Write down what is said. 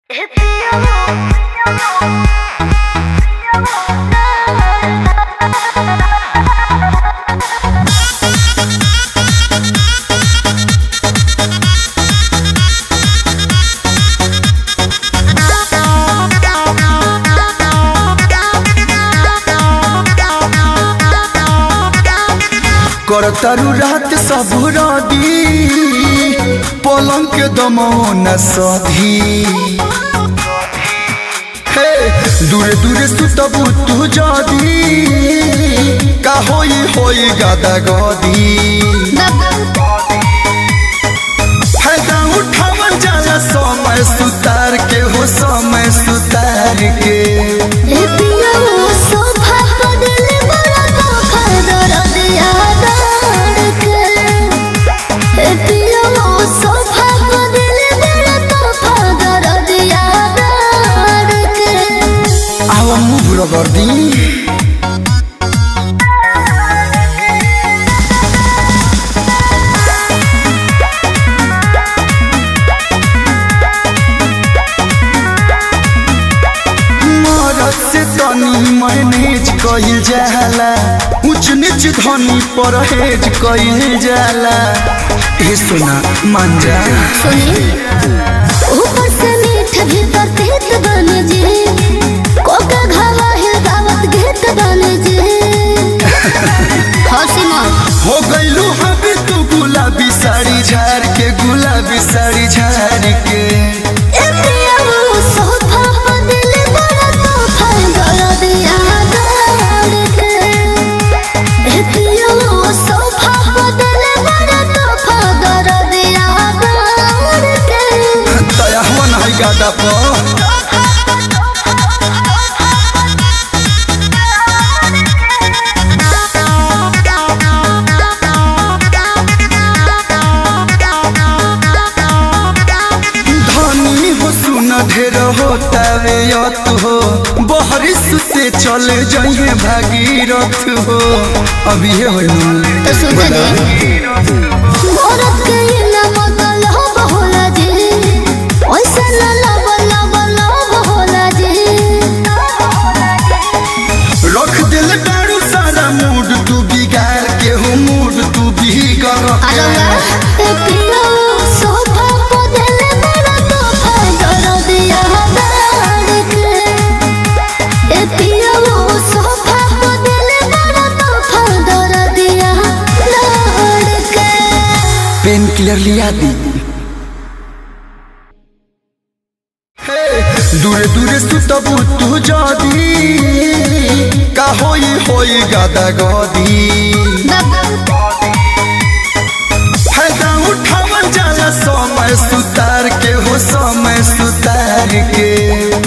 करतरु रात सब रदी पलंग के दमो न सधी हे दूरे दूरे सुतबु तू जदी का होई होई गादा गदी फायदा उठावल जाला समय सुतार के हो समय सुतार के आवा मुभ रगर्दी मरद से तनी मैनेज कइल जाला ऊंच नीच धनी परहेज कइल जाला ए सुना मान जा ऊपर से मीठ भीतर तीत बन जे कोका घावा है दावत घेत बन जे हसी मत हो गइलू हबी तू गुलाबी साड़ी झाड़ के गुलाबी साड़ी झाड़ के ए पिया वो सोफा पर दिल बड़ा तोहफा दर्द याद आड़ के ए पिया वो सोफा पर दिल बड़ा तोहफा दर्द याद आड़ के तया मन है गादा पर धनी हो सुन ढेर होता वे यत हो बहरिस से चल जाइए भागीरथ हो अभी ये हो तो सुन ले औरत के ना बदल हो बहुला जी ओइसे ना लब लब लब होला जी रख दिल डारू सारा मूड तू बिगाड़ के हो मूड तू बिगड़ अरवा ए पिया सोफा को दिल बड़ा तोहफा दर दिया दाड़ के ए पिया वो सोफा को दिल बड़ा तोहफा दर दिया दाड़ के पेन किलर लिया दी दूरे दूरे सुतबु तू जदी का होई होई गादा गदी फायदा उठावल जाला समय सुतार के हो समय सुतार के